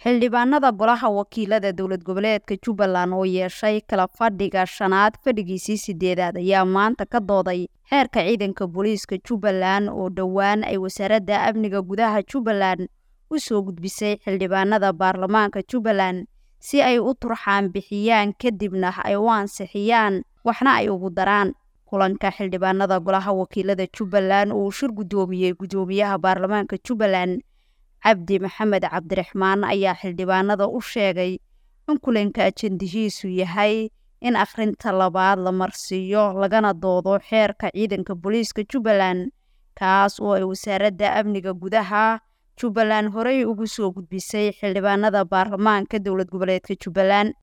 xildhibaanada golaha wakiilada dowlad goboleedka jubbaland oo yeeshay kala fadhiga shanaad fadhigiisii sideedaad ayaa maanta ka dooday xeerka ciidanka booliiska jubbaland oo dhowaan ay wasaaradda amniga gudaha jubbaland u soo gudbisay xildhibaanada baarlamaanka jubbaland si ay u turxaan bixiyaan kadibna ay u ansixiyaan waxna ay ugu daraan kulanka xildhibaanada golaha wakiilada jubbaland uu shir guddoomiyey guddoomiyaha baarlamaanka jubbaland cabdi maxamed cabdiraxmaan ayaa xildhibaanada u sheegay in kulanka ajendihiisu yahay in akhrinta labaad la marsiiyo lagana doodo xeerka ciidanka booliiska jubbaland kaas oo ay wasaaradda amniga gudaha jubbaland horey ugu soo gudbisay xildhibaanada baarlamaanka dowlad goboleedka jubbaland